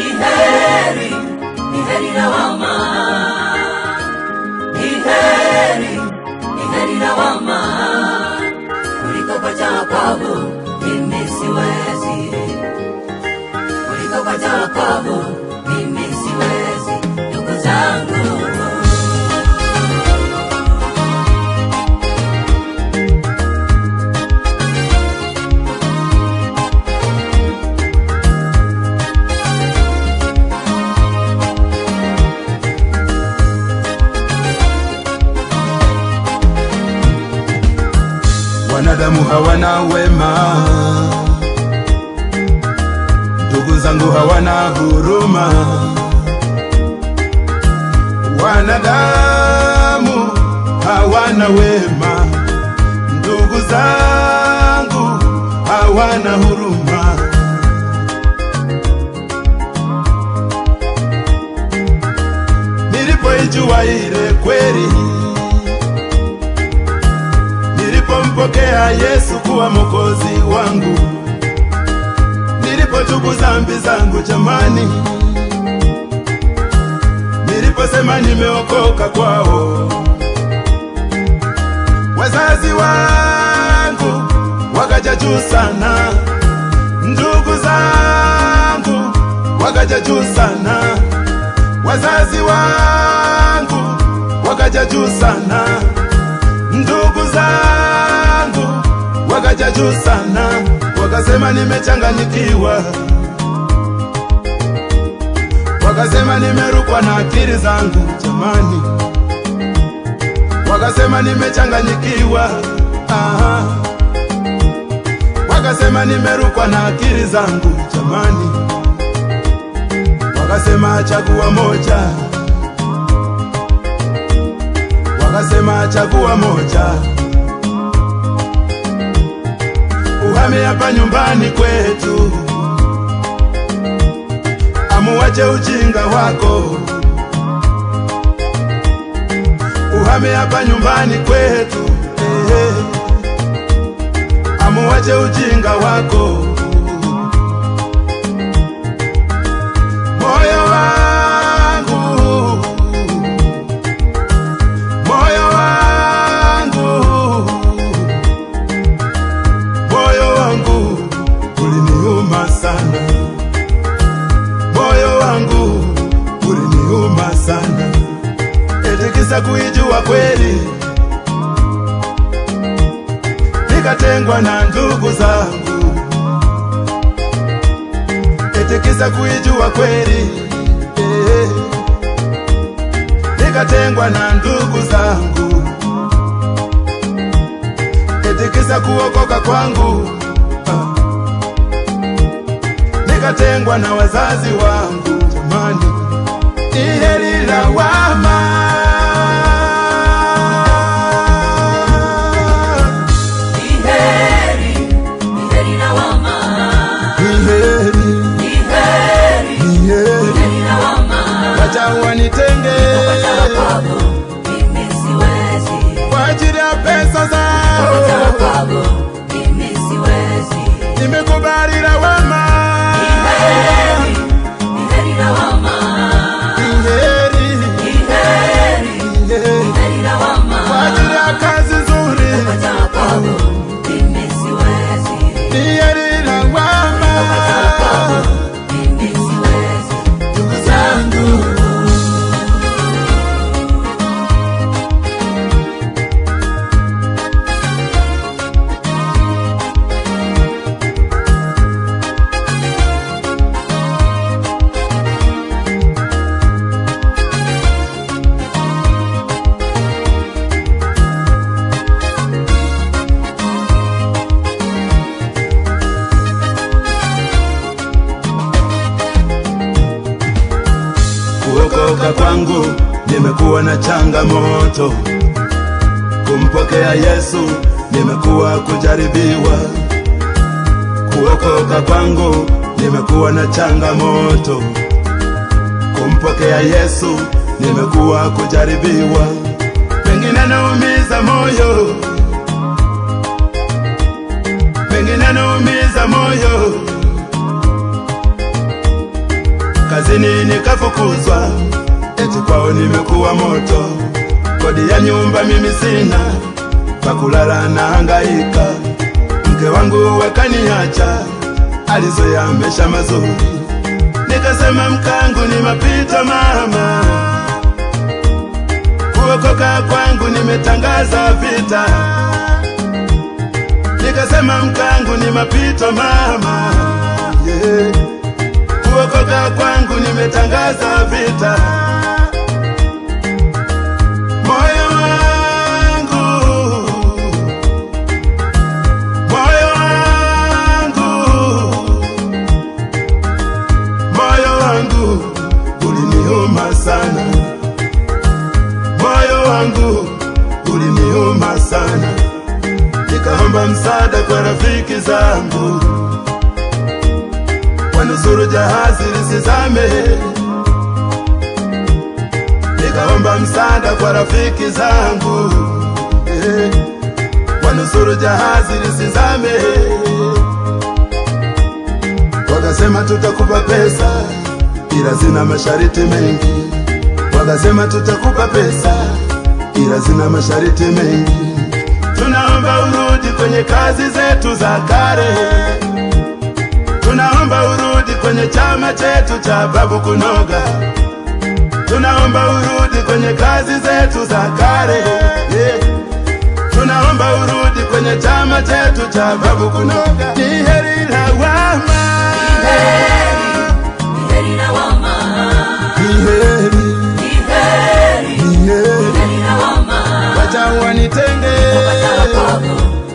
Ni heri, ni heri lawama. Ni heri, ni heri lawama. Kuliko kupata wokovu, mimi siwezi. Kuliko kupata wokovu, mimi siwezi. Ndugu zangu. Wanadamu hawana wema, ndugu zangu hawana huruma. Wanadamu hawana wema, ndugu zangu hawana huruma. Nilipoijua ile kweli nilipompokea Yesu kuwa mwokozi wangu, nilipotubu dhambi zangu jamani, niliposema nimeokoka kwao, wazazi wangu wakaja juu sana, ndugu zangu wakaja juu sana, wazazi wangu wakaja juu sana ndugu zangu wakaja juu sana, wakasema nimechanganyikiwa, wakasema nimerukwa na akili zangu jamani, wakasema nimechanganyikiwa, aha. wakasema nimerukwa na akili zangu jamani, wakasema chagua moja wakasema chagua moja, uhame hapa nyumbani kwetu, amuwache ujinga wako, uhame hapa nyumbani kwetu, eh, amuwache ujinga wako, moyo wangu moyo wangu, moyo wangu uliniuma sana, moyo wangu uliniuma sana, eti kisa kuijua kweli, nikatengwa na ndugu zangu, eti kisa kuijua kweli eh nikatengwa na ndugu zangu, eti kisa kuokoka kwangu ah. nikatengwa na wazazi wangu jamani, ni heri lawama. Ni heri, ni heri lawama. Ni heri, Ni heri, ni ni heri, heri lawama. wacha wanitenge Kupata wokovu, mimi siwezi. kwa ajili ya pesa Kupata zao, wokovu, mimi siwezi. nimekubali lawama. Ni heri, ni heri lawama. Ni heri, Ni heri, ni heri. ni heri lawama. kwa ajili ya kazi nzuri Kupata wokovu, mimi siwezi. ni heri lawama. Kupata wokovu, mimi siwezi. Ndugu zangu, kuokoka kwangu nimekuwa na changamoto, kumpokea Yesu nimekuwa kujaribiwa. Kuokoka kwangu nimekuwa na changamoto, kumpokea Yesu nimekuwa kujaribiwa. Pengine naumiza moyo, pengine naumiza moyo kazini nikafukuzwa, eti kwao nimekuwa moto. Kodi ya nyumba mimi sina, pakulala na hangaika. Mke wangu wakaniacha, alizoea maisha mazuri. Nikasema mkangu ni mapito mama, kuokoka kwangu nimetangaza vita. Nikasema mkangu ni mapito mama, yeah. Kuokoka kwangu nimetangaza vita. Moyo wangu, moyo wangu, moyo wangu uliniuma sana, moyo wangu uliniuma sana. Nikaomba msaada kwa rafiki zangu wanusuru jahazi lisizame. Nikaomba msaada kwa rafiki zangu eh, wanusuru jahazi lisizame. Wakasema tutakupa pesa, ila zina masharti mengi. Wakasema tutakupa pesa, ila zina masharti mengi. Tunaomba urudi kwenye kazi zetu za kale tunaomba urudi kwenye chama chetu cha babu kunoga, tunaomba urudi kwenye kazi zetu za kale yeah. Tunaomba urudi kwenye chama chetu cha babu kunoga. Ni heri lawama, Ni heri lawama, ni heri, ni heri, ni heri, heri lawama. wacha wanitenge, Wapata wakogo,